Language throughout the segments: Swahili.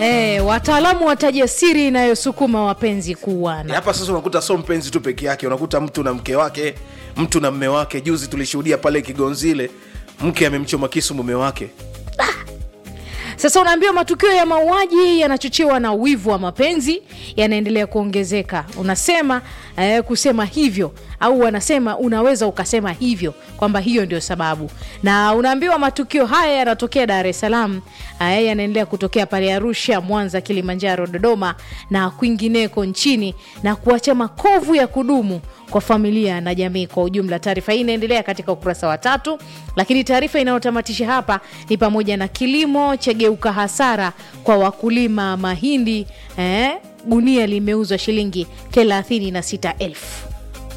Eh, wataalamu wataja siri inayosukuma wapenzi kuuana. hapa sasa unakuta so mpenzi tu peke yake unakuta mtu na mke wake mtu na mme wake juzi tulishuhudia pale kigonzile mke amemchoma kisu mume wake Sasa unaambiwa matukio ya mauaji yanachochewa na wivu wa mapenzi yanaendelea kuongezeka. Unasema eh, kusema hivyo au wanasema unaweza ukasema hivyo kwamba hiyo ndio sababu, na unaambiwa matukio haya yanatokea Dar es Salaam, eh, yanaendelea kutokea pale Arusha, Mwanza, Kilimanjaro, Dodoma na kwingineko nchini na kuacha makovu ya kudumu kwa familia na jamii kwa ujumla. Taarifa hii inaendelea katika ukurasa wa tatu, lakini taarifa inayotamatisha hapa ni pamoja na kilimo chageuka hasara kwa wakulima mahindi. Eh, gunia limeuzwa shilingi thelathini na sita elfu.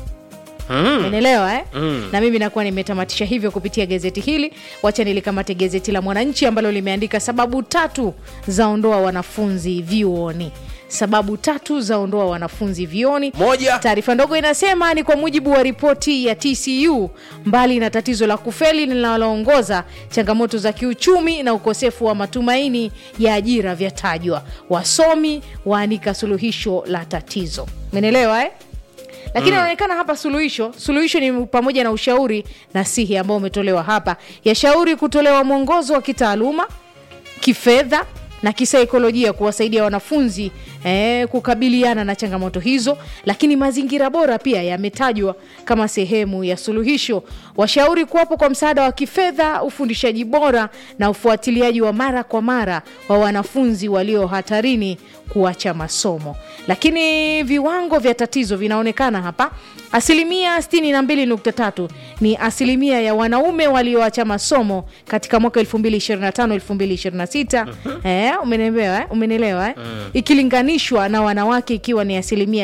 Umeelewa eh? Na mimi nakuwa nimetamatisha hivyo kupitia gazeti hili. Wacha nilikamate gazeti la Mwananchi ambalo limeandika sababu tatu zaondoa wanafunzi vyuoni. Sababu tatu zaondoa wanafunzi vyuoni. Moja. Taarifa ndogo inasema ni kwa mujibu wa ripoti ya TCU, mbali na tatizo la kufeli linaloongoza, changamoto za kiuchumi na ukosefu wa matumaini ya ajira vyatajwa. Wasomi waanika suluhisho la tatizo. Umeelewa eh? lakini inaonekana hapa suluhisho suluhisho ni pamoja na ushauri nasihi ambao umetolewa hapa yashauri kutolewa mwongozo wa kitaaluma kifedha na kisaikolojia kuwasaidia wanafunzi eh, kukabiliana na changamoto hizo lakini mazingira bora pia yametajwa kama sehemu ya suluhisho washauri kuwapo kwa msaada wa kifedha ufundishaji bora na ufuatiliaji wa mara kwa mara wa wanafunzi walio hatarini kuacha masomo lakini viwango vya tatizo vinaonekana hapa asilimia 62.3 ni asilimia ya wanaume walioacha masomo katika mwaka 2025 2026 eh, umenelewa eh? umenelewa eh? ikilinganishwa na wanawake ikiwa ni asilimia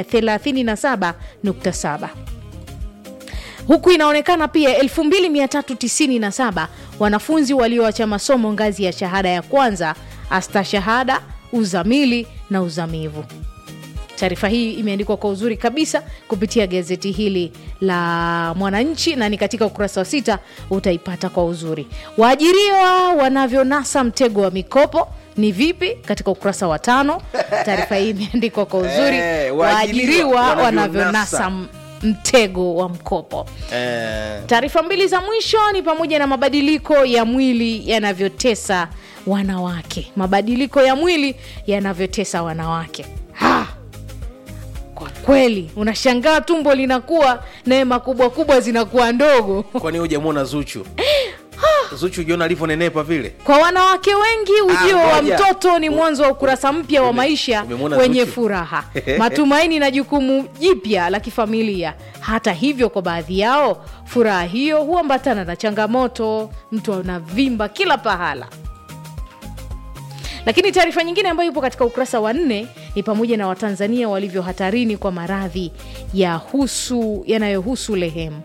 37.7 huku inaonekana pia 2397 wanafunzi walioacha masomo ngazi ya shahada ya kwanza astashahada uzamili na uzamivu taarifa hii imeandikwa kwa uzuri kabisa kupitia gazeti hili la mwananchi na ni katika ukurasa wa sita utaipata kwa uzuri waajiriwa wanavyonasa mtego wa mikopo ni vipi katika ukurasa wa tano taarifa hii imeandikwa kwa uzuri Eh, waajiriwa waajiriwa wanavyonasa wanavyonasa m- mtego wa mkopo eh, taarifa mbili za mwisho ni pamoja na mabadiliko ya mwili yanavyotesa wanawake mabadiliko ya mwili yanavyotesa wanawake ha! kwa kweli unashangaa tumbo linakuwa neema kubwa kubwa zinakuwa ndogo kwani hujamwona zuchu zuchu ujiona alivyonenepa vile kwa wanawake wengi ujio Ah, wa ngoja. mtoto ni mwanzo wa ukurasa mpya wa Ume- maisha umemwona wenye Zuchu? furaha matumaini na jukumu jipya la kifamilia hata hivyo kwa baadhi yao furaha hiyo huambatana na changamoto mtu anavimba kila pahala lakini taarifa nyingine ambayo ipo katika ukurasa wa nne ni pamoja na watanzania walivyo hatarini kwa maradhi ya husu yanayohusu lehemu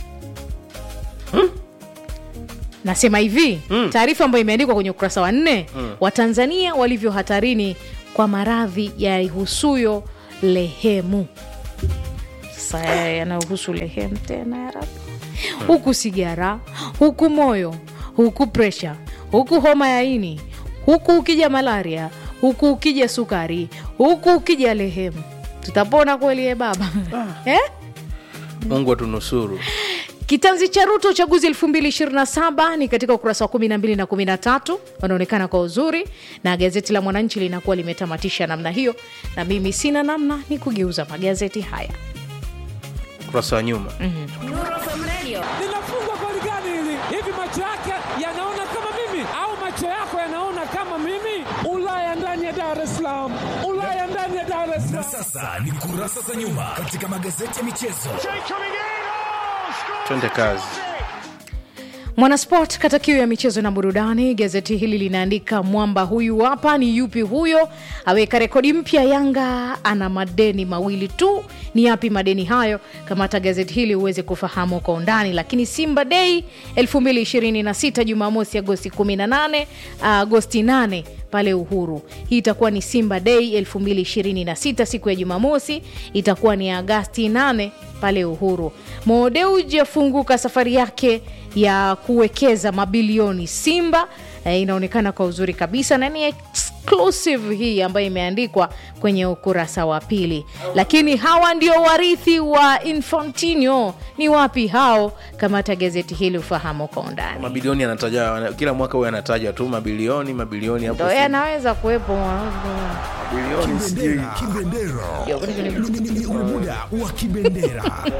nasema hivi mm. taarifa ambayo imeandikwa kwenye ukurasa wa nne mm. watanzania walivyo hatarini kwa maradhi yahusuyo lehemu sasa yanayohusu lehemu tena ya rabi huku sigara huku moyo huku presha huku homa ya ini huku ukija malaria huku ukija sukari huku ukija lehemu tutapona kweli e baba eh? mungu atunusuru Kitanzi cha Ruto uchaguzi 2027 ni katika ukurasa wa 12 na 13, wanaonekana kwa uzuri, na gazeti la Mwananchi linakuwa limetamatisha namna hiyo, na mimi sina namna, ni kugeuza magazeti haya. ukurasa wa nyuma linafungwa goli gani hili? Hivi macho yake yanaona kama mimi au macho yako yanaona kama mimi? Ulaya ndani ya Dar es Salaam, Ulaya ndani ya Dar es Na Salaam. sasa ni kurasa za nyuma katika magazeti ya michezo. twende kazi Mwanasport kata kiu ya michezo na burudani, gazeti hili linaandika mwamba huyu hapa ni yupi huyo, aweka rekodi mpya. Yanga ana madeni mawili tu. Ni yapi madeni hayo? Kamata gazeti hili uweze kufahamu kwa undani. Lakini Simba Day 2026 Jumamosi Agosti 18 Agosti 8 pale Uhuru. Hii itakuwa ni Simba Day 2026 siku ya Jumamosi, itakuwa ni Agasti 8 pale Uhuru. Mo Dewji afunguka safari yake ya kuwekeza mabilioni Simba. E, inaonekana kwa uzuri kabisa na ni ex exclusive hii ambayo imeandikwa kwenye ukurasa wa pili lakini hawa ndio warithi wa infantino ni wapi hao kamata gazeti hili ufahamu kwa undani mabilioni yanataja kila mwaka huyo anataja tu mabilioni mabilioni hapo ndo yanaweza kuwepo mabilioni sijui Kibendera. Ni- ni- ni ule muda wa kibendera.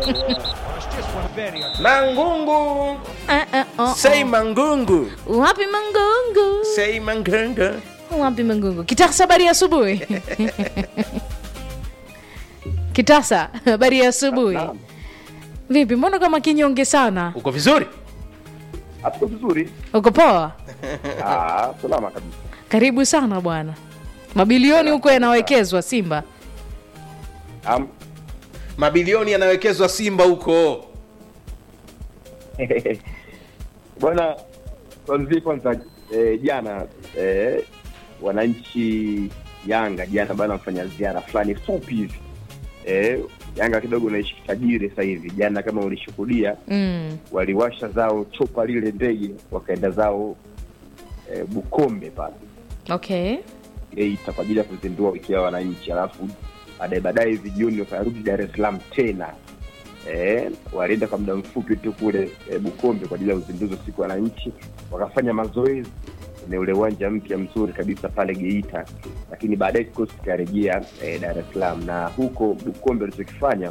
mangungu Eh, eh, oh, sei mangungu oh. wapi mangungu sei mangungu wapi mangungu kitasa habari ya asubuhi kitasa habari ya asubuhi vipi mbona kama kinyonge sana uko vizuri Hapo vizuri. uko poa Ah, salama kabisa. karibu sana bwana mabilioni huko yanawekezwa simba Am, mabilioni yanawekezwa simba huko bwana tuanzie kwanza eh, jana eh, wananchi Yanga jana bana wamefanya ziara fulani fupi hivi eh, Yanga kidogo naishi tajiri sasa hivi. Jana kama ulishuhudia, mm. waliwasha zao chopa lile ndege wakaenda zao eh, Bukombe pale okay Geita kwa ajili ya kuzindua wiki ya wananchi, alafu baadaye baadaye hivi jioni wakarudi Dar es Salaam tena. Eh, walienda kwa muda mfupi tu kule eh, Bukombe kwa ajili ya uzinduzi wa siku ya wananchi, wakafanya mazoezi kwenye ule uwanja mpya mzuri kabisa pale Geita, lakini baadaye kikosi kikarejea eh, Dar es Salaam, na huko Bukombe walichokifanya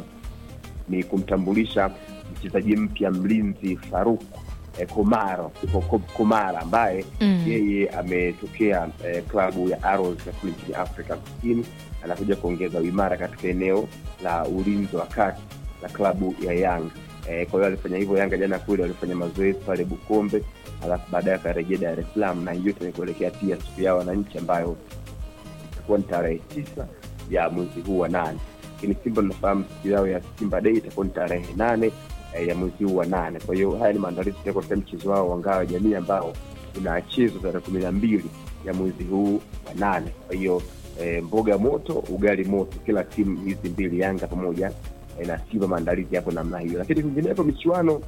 ni kumtambulisha mchezaji mpya mlinzi Faruk eh, Komaro Ko- Komara ambaye Mm. yeye ametokea eh, klabu ya Arrows ya kule nchini Afrika Kusini, anakuja kuongeza uimara katika eneo la ulinzi wa kati la klabu ya Yanga. Eh, kwa hiyo alifanya hivyo Yanga jana kule walifanya mazoezi pale Bukombe, alafu baadaye akarejea Dar es Salaam, na yote ni kuelekea pia siku ya wananchi ambayo itakuwa ni tarehe tisa ya mwezi huu wa nane lakini simba tunafahamu siku yao ya simba dei itakuwa ni tarehe nane eh, ya mwezi huu wa nane kwa hiyo haya ni maandalizi pia katika mchezo wao wa ngao ya jamii ambao unachezwa tarehe kumi na mbili ya mwezi huu wa nane kwa hiyo eh, mboga moto ugali moto kila timu hizi mbili yanga pamoja eh, na simba maandalizi yapo namna hiyo lakini kwingineko michuano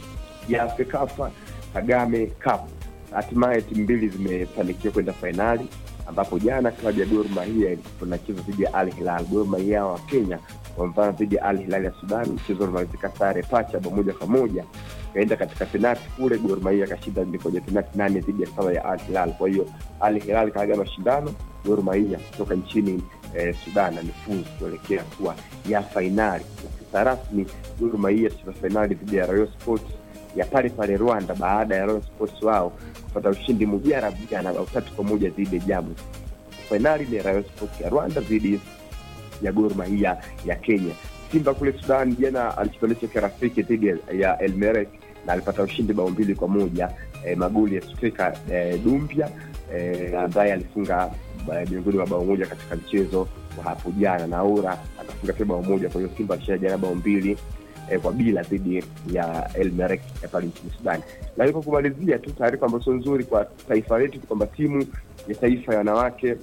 ya fekafa kagame cup hatimaye timu mbili zimefanikiwa kwenda fainali ambapo jana klabu ya Gor Mahia tunacheza dhidi ya Al Hilal. Gor Mahia wa Kenya wamevana dhidi ya Al Hilal ya Sudan, mchezo unamalizika sare pacha bao moja kwa moja, kaenda katika penati kule, Gor Mahia akashinda kwenye penati nane dhidi ya saba ya Al Hilal. Kwa hiyo Al Hilal kaaga mashindano, Gor Mahia kutoka nchini eh, Sudan amefuzu kuelekea kuwa ya fainali. Na sasa rasmi Gor Mahia tucheza fainali dhidi ya Rayon Sports ya pale pale Rwanda baada ya Rayon Sports wao kupata ushindi mujarabu jana bao tatu kwa moja dhidi ya Jamus. Fainali ni Rayon Sports ya Rwanda dhidi ya Gor Mahia ya Kenya. Simba kule Sudan jana alichukua kirafiki dhidi ya El Merreikh na alipata ushindi bao mbili kwa moja eh, magoli ya striker eh, Dumbia eh, ambaye alifunga eh, miongoni mwa bao moja katika mchezo wa hapo jana na Aura akafunga pia bao moja. Kwa hiyo Simba alishinda jana bao mbili eh, kwa bila dhidi ya El Merreikh ya pale nchini Sudan. Lakini kwa kumalizia tu taarifa ambazo nzuri kwa taifa letu kwamba timu ya taifa ya wanawake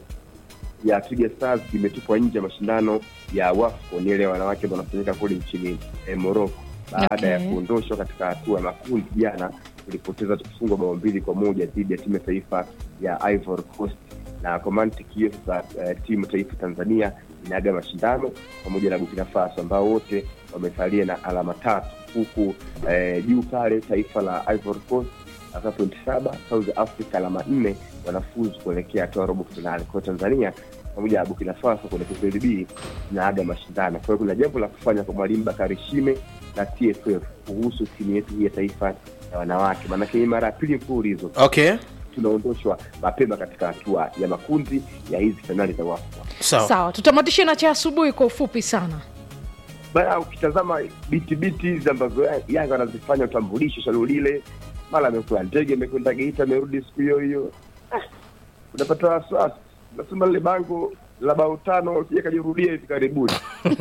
ya Twiga Stars imetupwa nje ya mashindano ya WAFCON ile ya wanawake ambayo wanafanyika kule nchini eh, Morocco baada Okay. ya kuondoshwa katika hatua ya makundi. Jana tulipoteza tukifungwa bao mbili kwa moja dhidi ya timu ya taifa ya Ivory Coast, na kwa mantiki hiyo sasa eh, timu taifa Tanzania inaaga mashindano pamoja na Burkina Faso ambao wote wamesalia na alama tatu, huku eh, juu pale taifa la Ivory Coast alama pointi saba, South Africa alama nne, wanafuzu kuelekea hatua ya robo finali. Kwa hiyo Tanzania pamoja na Burkina Faso kwenye kundi B zinaaga mashindano. Kwa hiyo kuna jambo la kufanya kwa mwalimu Bakari Shime na TFF kuhusu timu yetu hii ya taifa ya wanawake, maanake hii mara ya pili mfululizo okay tunaondoshwa mapema katika hatua ya makundi ya hizi fainali za WAFCON. sawa sawa tutamatishe na cha asubuhi kwa ufupi sana Bana, ukitazama biti biti hizi ambazo Ya- Yanga wanazifanya utambulisho shalo lile, mara amekula ndege, amekwenda Geita, amerudi siku hiyo hiyo, Ah, unapata wasiwasi. Nasema lile bango la bao tano sija kajirudia hivi karibuni.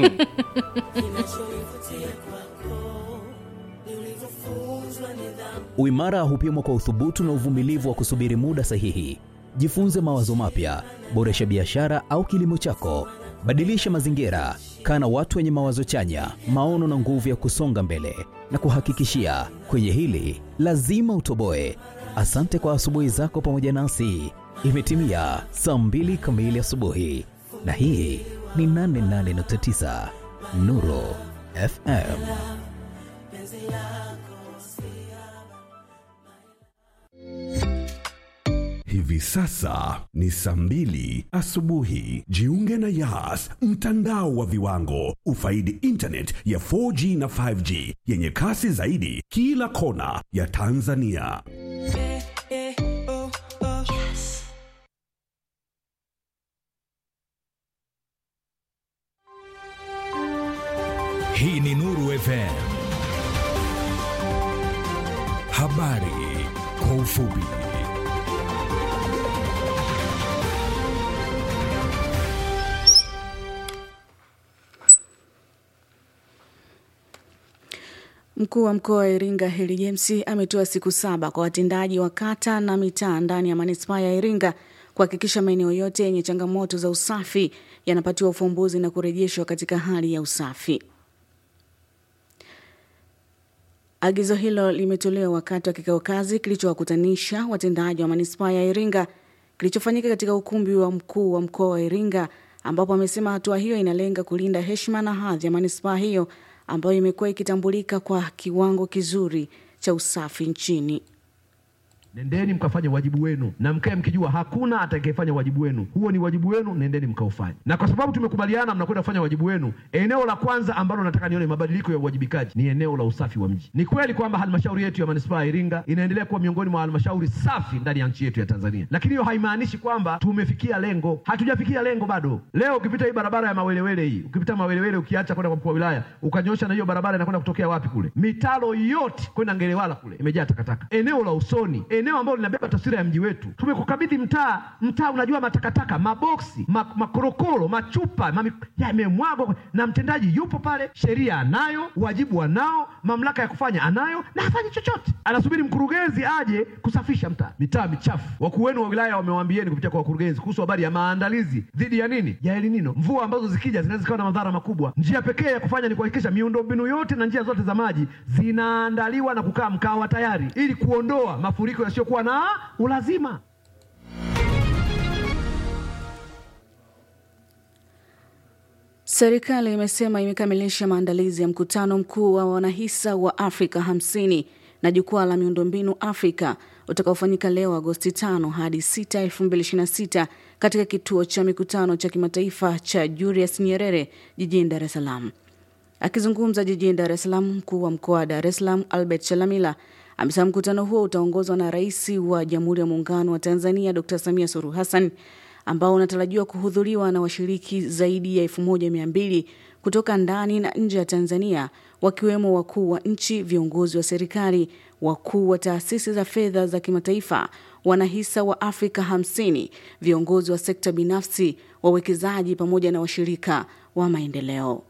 Uimara hupimwa kwa uthubutu na uvumilivu wa kusubiri muda sahihi. Jifunze mawazo mapya, boresha biashara au kilimo chako, badilisha mazingira, kaa na watu wenye mawazo chanya, maono na nguvu ya kusonga mbele. Na kuhakikishia kwenye hili lazima utoboe. Asante kwa asubuhi zako pamoja nasi. Imetimia saa mbili kamili asubuhi, na hii ni 88.9 Nuru FM. Hivi sasa ni saa mbili asubuhi. Jiunge na Yas, mtandao wa viwango. Ufaidi internet ya 4G na 5G yenye kasi zaidi kila kona ya Tanzania. Hii ni Nuru FM. Habari kwa ufupi. Mkuu wa mkoa wa Iringa Heli James ametoa siku saba kwa watendaji wa kata na mitaa ndani ya manispaa ya Iringa kuhakikisha maeneo yote yenye changamoto za usafi yanapatiwa ufumbuzi na kurejeshwa katika hali ya usafi. Agizo hilo limetolewa wakati wa kikao kazi kilichowakutanisha watendaji wa manispaa ya Iringa kilichofanyika katika ukumbi wa mkuu wa mkoa wa Iringa, ambapo amesema hatua hiyo inalenga kulinda heshima na hadhi ya manispaa hiyo ambayo imekuwa ikitambulika kwa kiwango kizuri cha usafi nchini. Nendeni mkafanye wajibu wenu na mkae mkijua hakuna atakayefanya wajibu wenu. Huo ni wajibu wenu, nendeni mkaufanye. Na kwa sababu tumekubaliana mnakwenda kufanya wajibu wenu, eneo la kwanza ambalo nataka nione mabadiliko ya uwajibikaji ni eneo la usafi wa mji. Ni kweli kwamba halmashauri yetu ya manispaa ya Iringa inaendelea kuwa miongoni mwa halmashauri safi ndani ya nchi yetu ya Tanzania, lakini hiyo haimaanishi kwamba tumefikia lengo. Hatujafikia lengo bado. Leo ukipita hii barabara ya Mawelewele hii, ukipita Mawelewele ukiacha kwenda kwa mkuu wa wilaya ukanyosha na hiyo barabara inakwenda kutokea wapi kule, mitaro yote kwenda Ngelewala kule imejaa takataka. Eneo la Usoni, eneo ambalo linabeba taswira ya mji wetu, tumekukabidhi mtaa. Mtaa unajua matakataka, maboksi, ma, makorokoro, machupa mami, yamemwagwa na mtendaji yupo pale, sheria anayo, wajibu anao, mamlaka ya kufanya anayo, na hafanyi chochote, anasubiri mkurugenzi aje kusafisha mtaa. Mitaa michafu. Wakuu wenu wa wilaya wamewaambieni kupitia kwa wakurugenzi kuhusu habari ya maandalizi dhidi ya nini, ya El Nino. Mvua ambazo zikija zinaweza zikawa na madhara makubwa. Njia pekee ya kufanya ni kuhakikisha miundombinu yote na njia zote za maji zinaandaliwa na kukaa mkawa tayari, ili kuondoa mafuriko yasiyokuwa na ulazima. Serikali imesema imekamilisha maandalizi ya mkutano mkuu wa wanahisa wa Afrika 50 na jukwaa la miundombinu Afrika utakaofanyika leo Agosti 5 hadi 6, 2026 katika kituo cha mikutano cha kimataifa cha Julius Nyerere jijini Dar es Salaam. Akizungumza jijini Dar es Salaam, mkuu wa mkoa wa Dar es Salaam Albert Chalamila amesema mkutano huo utaongozwa na Rais wa Jamhuri ya Muungano wa Tanzania Dr. Samia Suluhu Hassan ambao unatarajiwa kuhudhuriwa na washiriki zaidi ya 1200 kutoka ndani na nje ya Tanzania wakiwemo wakuu wa nchi, viongozi wa serikali, wakuu wa taasisi za fedha za kimataifa, wanahisa wa Afrika 50, viongozi wa sekta binafsi, wawekezaji pamoja na washirika wa maendeleo.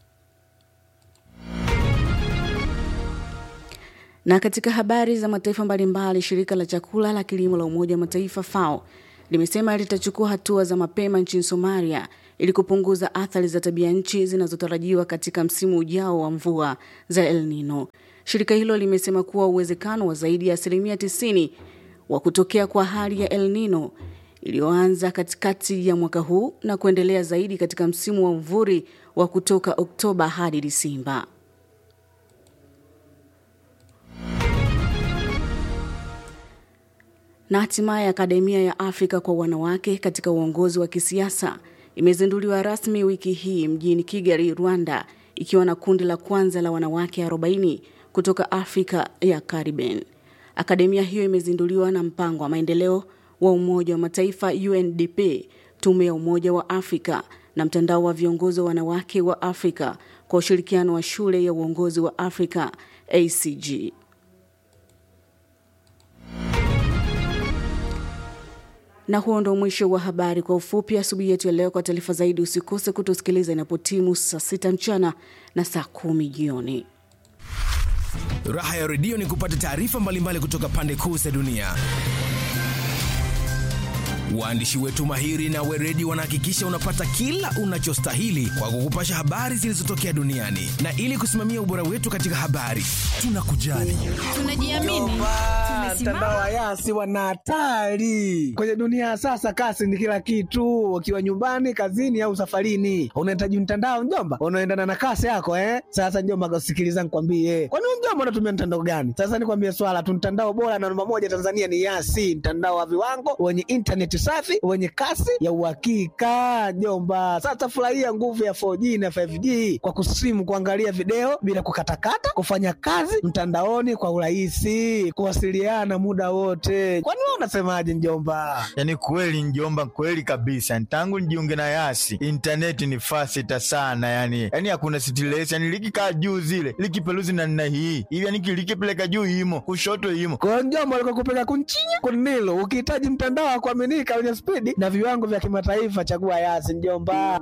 Na katika habari za mataifa mbalimbali, shirika la chakula la kilimo la Umoja wa Mataifa FAO limesema litachukua hatua za mapema nchini Somalia ili kupunguza athari za tabia nchi zinazotarajiwa katika msimu ujao wa mvua za El Nino. Shirika hilo limesema kuwa uwezekano wa zaidi ya asilimia 90 wa kutokea kwa hali ya El Nino iliyoanza katikati ya mwaka huu na kuendelea zaidi katika msimu wa mvuri wa kutoka Oktoba hadi Disemba. Na hatimaye Akademia ya Afrika kwa wanawake katika uongozi wa kisiasa imezinduliwa rasmi wiki hii mjini Kigali, Rwanda, ikiwa na kundi la kwanza la wanawake 40 kutoka Afrika ya Caribbean. Akademia hiyo imezinduliwa na mpango wa maendeleo wa Umoja wa Mataifa UNDP, Tume ya Umoja wa Afrika na mtandao wa viongozi wa wanawake wa Afrika kwa ushirikiano wa Shule ya Uongozi wa Afrika ACG. Na huo ndo mwisho wa habari kwa ufupi asubuhi yetu ya leo. Kwa taarifa zaidi, usikose kutusikiliza inapotimu saa sita mchana na saa kumi jioni. Raha ya redio ni kupata taarifa mbalimbali kutoka pande kuu za dunia. Waandishi wetu mahiri na weredi wanahakikisha unapata kila unachostahili kwa kukupasha habari zilizotokea duniani, na ili kusimamia ubora wetu katika habari, tunakujali, tunajiamini, mtandao wa Yasi wana hatari kwenye dunia ya sasa. Kasi ni kila kitu, ukiwa nyumbani, kazini au safarini, unahitaji mtandao mjomba, unaendana na kasi yako eh. Sasa mjomba, sikiliza nikwambie, kwani mjomba unatumia mtandao gani? Sasa nikwambie swala tu, mtandao bora na namba moja Tanzania ni Yasi, mtandao wa viwango wenye intaneti safi wenye kasi ya uhakika mjomba. Sasa furahia nguvu ya 4G na 5G kwa kusimu, kuangalia video bila kukatakata, kufanya kazi mtandaoni kwa urahisi, kuwasiliana muda wote. Kwani wewe unasemaje mjomba? Yaani kweli mjomba, kweli kabisa. Tangu nijiunge na Yasi intaneti ni fasita sana, yani yani hakuna stress, yani likikaa juu zile likipeluzi na nina hii hivi, yani likipeleka juu imo kushoto imo kwa mjomba, alikokupeleka kunchinya kunilo. Ukihitaji mtandao wa kuaminika wenye spidi na viwango vya kimataifa, chagua Yasi mjomba.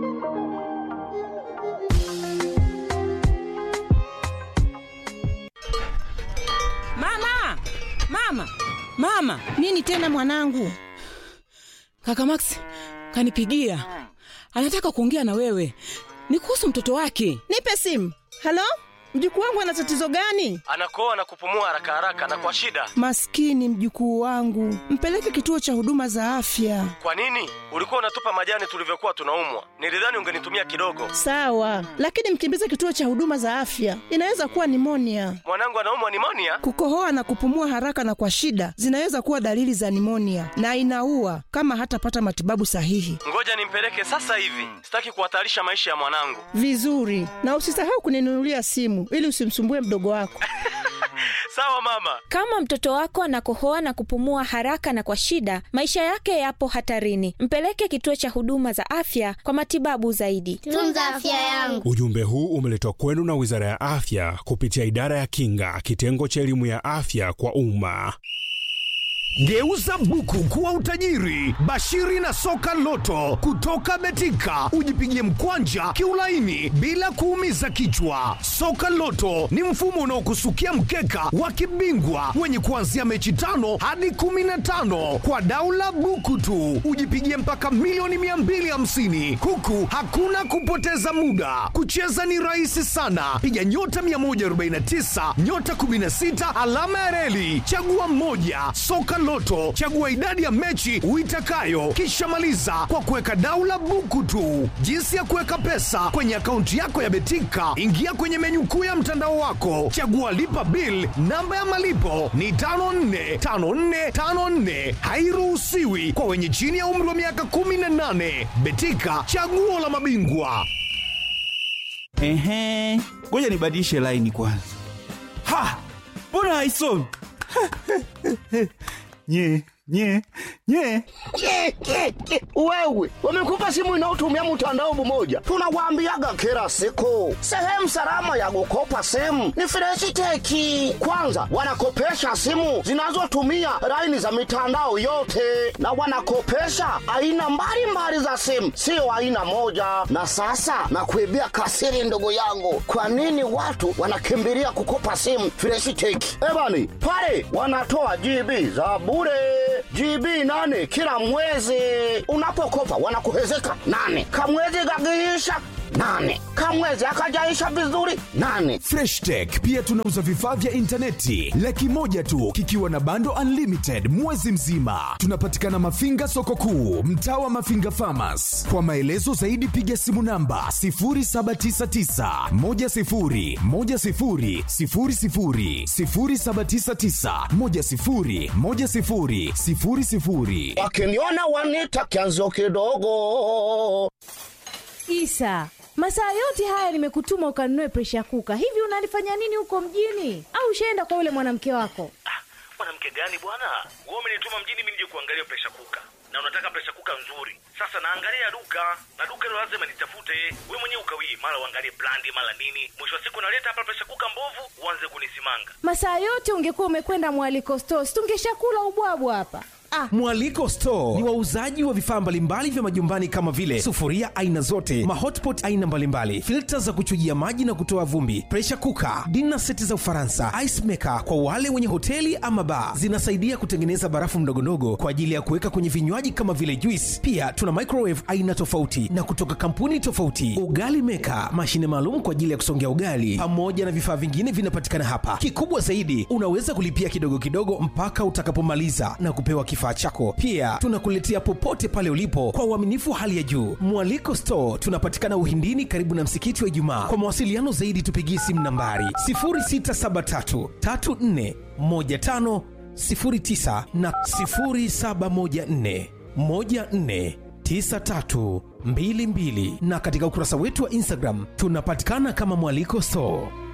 Mama, mama, mama! Nini tena mwanangu? Kaka Max kanipigia, anataka kuongea na wewe, ni kuhusu mtoto wake. Nipe simu. Halo, mjukuu wangu ana tatizo gani? Anakoa na kupumua haraka haraka na kwa shida. Maskini mjukuu wangu, mpeleke kituo cha huduma za afya. Kwa nini? Ulikuwa unatupa majani tulivyokuwa tunaumwa. Nilidhani ungenitumia kidogo. Sawa, lakini mkimbize kituo cha huduma za afya, inaweza kuwa nimonia. Mwanangu anaumwa nimonia? Kukohoa na kupumua haraka na kwa shida zinaweza kuwa dalili za nimonia na inaua kama hatapata matibabu sahihi. Ngoja nimpeleke sasa hivi, sitaki kuhatarisha maisha ya mwanangu. Vizuri, na usisahau kuninunulia simu ili usimsumbue mdogo wako. Sawa mama. Kama mtoto wako anakohoa na kupumua haraka na kwa shida, maisha yake yapo hatarini. Mpeleke kituo cha huduma za afya kwa matibabu zaidi. Tunza afya yangu. Ujumbe huu umeletwa kwenu na Wizara ya Afya kupitia Idara ya Kinga, kitengo cha elimu ya afya kwa umma. Geuza buku kuwa utajiri. Bashiri na soka loto kutoka Betika, ujipigie mkwanja kiulaini bila kuumiza kichwa. Soka loto ni mfumo unaokusukia mkeka wa kibingwa wenye kuanzia mechi tano hadi kumi na tano kwa daula buku tu, ujipigie mpaka milioni 250 huku hakuna kupoteza muda. Kucheza ni rahisi sana, piga nyota 149 nyota 16 alama ya reli, chagua mmoja. Soka Loto, chagua idadi ya mechi uitakayo, kisha maliza kwa kuweka daula buku tu. Jinsi ya kuweka pesa kwenye akaunti yako ya Betika, ingia kwenye menyu kuu ya mtandao wako, chagua lipa bill. Namba ya malipo ni 545454, hairuhusiwi kwa wenye chini ya umri wa miaka 18. Betika, chaguo la mabingwa. Ehe, ngoja nibadilishe laini kwanza. Ha, mbona haisomi? nye nye nye Ke, ke, ke. Wewe wamekupa simu inayotumia mtandao mmoja, tunawaambiaga kila siku, sehemu salama ya kukopa simu ni Freshiteki. Kwanza wanakopesha simu zinazotumia laini za mitandao yote, na wanakopesha aina mbalimbali za simu, sio aina moja. Na sasa nakuibia kasiri, ndugu yangu, kwa nini watu wanakimbilia kukopa simu Freshiteki? Ebani pale wanatoa GB za bure GB nane kila mwezi. Unapokopa wanakuhezeka nane, kamwezi kakiisha nane, kamwezi akajaisha vizuri nane. Fresh Tech pia tunauza vifaa vya intaneti laki moja tu kikiwa na bando unlimited mwezi mzima. Tunapatikana Mafinga soko kuu, mtaa wa Mafinga Farmers. Kwa maelezo zaidi piga simu namba 0799 10 10 00 0799 10 10 00 Wakiniona wanita kianzo kidogo. Isa, masaa yote haya nimekutuma ukanunue presha kuka. Hivi unalifanya nini huko mjini? Au ushaenda kwa yule mwanamke wako? Mwanamke gani bwana? Wewe umenituma mjini mimi nije kuangalia presha kuka, na unataka presha kuka nzuri. Sasa naangalia duka na duka hilo lazima nitafute. We mwenyewe ukawii, mara uangalie brandi, mara nini. Mwisho wa siku naleta hapa presha kuka mbovu, uanze kunisimanga. Masaa yote ungekuwa umekwenda mwaliko stores, tungeshakula ubwabwa hapa. Mwaliko Store ni wauzaji wa vifaa mbalimbali vya majumbani kama vile sufuria aina zote, mahotpot aina mbalimbali, filta za kuchujia maji na kutoa vumbi, pressure cooker, dinner seti za Ufaransa, ice maker kwa wale wenye hoteli ama bar. Zinasaidia kutengeneza barafu mdogondogo kwa ajili ya kuweka kwenye vinywaji kama vile juice. Pia tuna microwave aina tofauti na kutoka kampuni tofauti, ugali maker, mashine maalum kwa ajili ya kusongea ugali, pamoja na vifaa vingine vinapatikana hapa. Kikubwa zaidi, unaweza kulipia kidogo kidogo mpaka utakapomaliza na kupewa kifaa chako. Pia tunakuletea popote pale ulipo kwa uaminifu hali ya juu. Mwaliko Store tunapatikana Uhindini, karibu na msikiti wa Ijumaa. Kwa mawasiliano zaidi, tupigie simu nambari 0673 34 15 09 na 0714 14 9322 na katika ukurasa wetu wa Instagram tunapatikana kama Mwaliko Store.